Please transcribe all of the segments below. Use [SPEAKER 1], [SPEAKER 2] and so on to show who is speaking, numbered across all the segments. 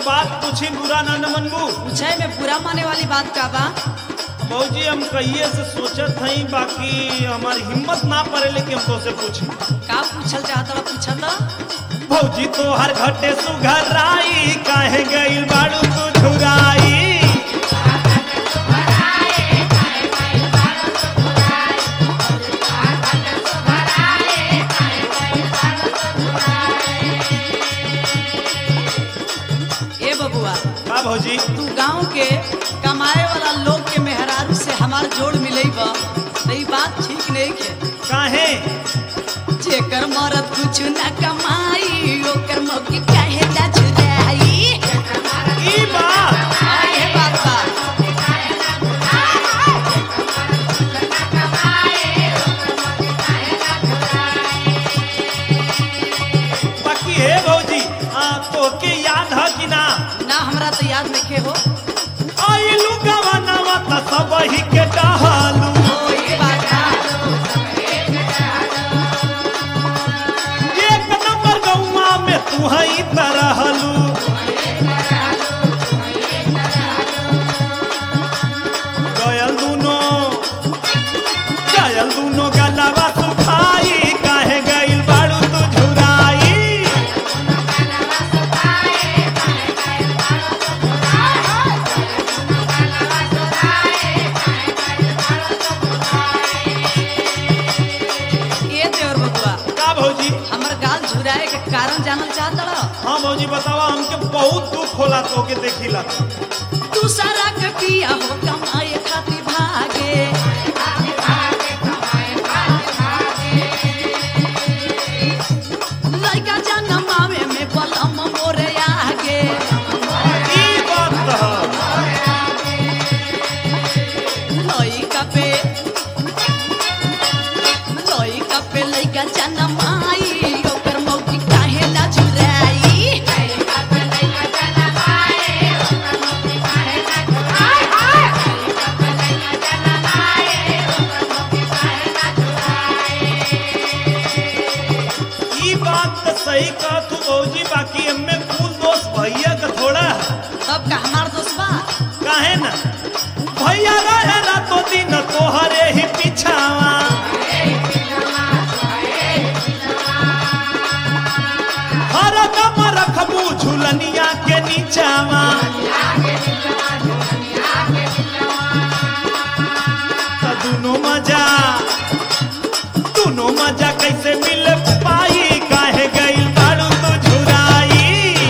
[SPEAKER 1] बात पूछी बुरा ना न मनबू
[SPEAKER 2] पूछे में बुरा माने वाली बात का बा
[SPEAKER 1] भौजी हम कहिए से सोचत हई बाकी हमारी हिम्मत ना पड़े लेकिन हम तो से पूछी
[SPEAKER 2] का पूछल चाहत बा पूछल तो
[SPEAKER 1] भौजी तो हर घटे सुघराई काहे गइल बाड़ू तू झुराई
[SPEAKER 2] ए बबुआ
[SPEAKER 1] का भौजी
[SPEAKER 2] तू गांव के कमाए वाला लोग के मेहरारू से हमार जोड़ मिलई बा तो ई बात ठीक नहीं है
[SPEAKER 1] काहे
[SPEAKER 2] जेकर मरद कुछ न कमाई ओकर मौकी काहे ना जुदाई
[SPEAKER 1] ई बात
[SPEAKER 2] हाँ, ये बात बा
[SPEAKER 1] बाकी हे भौजी आ, तोके याद है कि ना
[SPEAKER 2] ना हमरा तो याद नहीं हो
[SPEAKER 1] आइलू गवनवा त सब ही के डहालू
[SPEAKER 2] ओ ये बात बा
[SPEAKER 1] एक नंबर गौवा में तू हई तरहलू गयल दूनो गयल दूनो गलवा सुखाई काहे गइल बाड़ू तू झुराई
[SPEAKER 2] ये देवर बबुआ
[SPEAKER 1] का भौजी
[SPEAKER 2] हमर गाल झुराए के कारण जानल चाहत रह
[SPEAKER 1] हाँ भौजी बतावा हमके बहुत दुख होला तोके देखिला
[SPEAKER 2] तू सारा के पिया हो कमाए खातिर भागे लड़का जनमावे में बलम मोरे आगे
[SPEAKER 1] ई बात त
[SPEAKER 2] लइका पे लइका पे लइका जनमाई ओकर मौकी काहे ना जुराई
[SPEAKER 1] ई बात त सही कह तू भौजी बाकी हमें कुल दोस्त भैया का थोड़ा है।
[SPEAKER 2] तब का हमार दोस्त बा
[SPEAKER 1] काहे ना भैया रहे रातो दिन तोहरे ही पीछावा हर दम रखबू झुलनिया के नीचावा त दुनो मजा दुनो मजा कैसे मिल पाई काहे गइल बाड़ू तू झुराई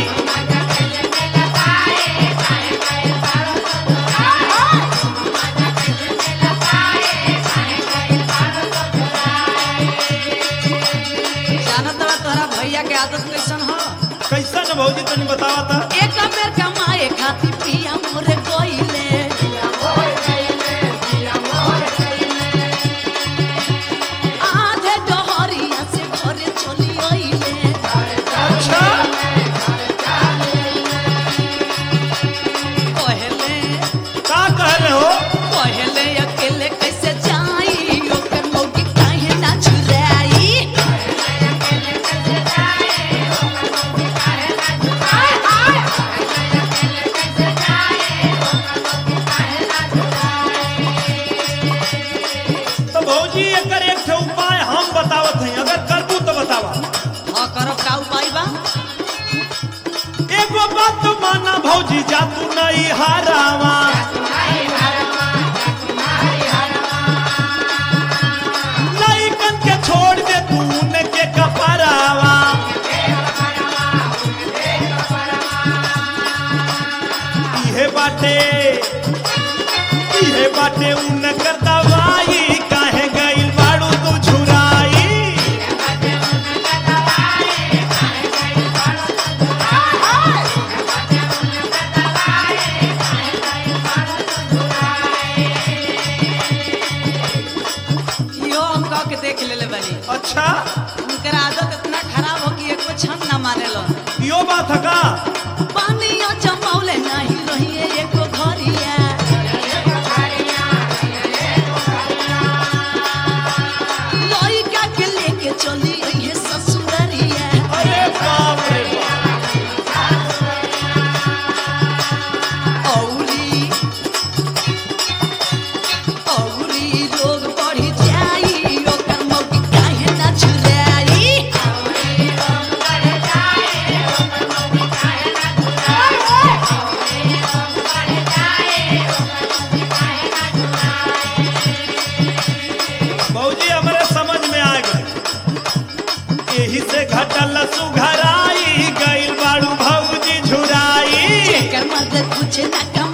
[SPEAKER 2] जानत बा तोहरा भैया के आदत कैसन हो
[SPEAKER 1] कैसन भौजी तनी बतावा था
[SPEAKER 2] एक बेर कमाए खातिर पिया मोरे कोइले आधे डहरिया से घरे चली आइले
[SPEAKER 1] अच्छा
[SPEAKER 2] कहले
[SPEAKER 1] का कहले हो
[SPEAKER 2] कहले अकेले कैसे जाई ओकर मौकी काहे ना छुराई
[SPEAKER 1] तो भौजी एकर एक ठे उपाय हम बतावत हई अगर करबू तो बतावा
[SPEAKER 2] हाँ करब का उपाय बा
[SPEAKER 1] एगो बात तो माना भौजी जा तू नहीं हारावा लइकन के छोड़ दे तू उनके कपरावा इहे बाटे इहे बाटे उनकर दवाई काहे गइल बाड़ू तू झुराई
[SPEAKER 2] यो हम कह के देख लेले बानी
[SPEAKER 1] अच्छा
[SPEAKER 2] उनकर आदत इतना खराब हो कि एको क्षण ना मानेलो
[SPEAKER 1] यो बात है का
[SPEAKER 2] पानिया जमौले नहीं रहिए एको घरिया लइका के लेके चली अइहे ससुररिया
[SPEAKER 1] अरे बाप रे बाप सकल सुघराई गइल बाड़ू भौजी झुराई
[SPEAKER 2] जेकर मर्द कुछ न कमाए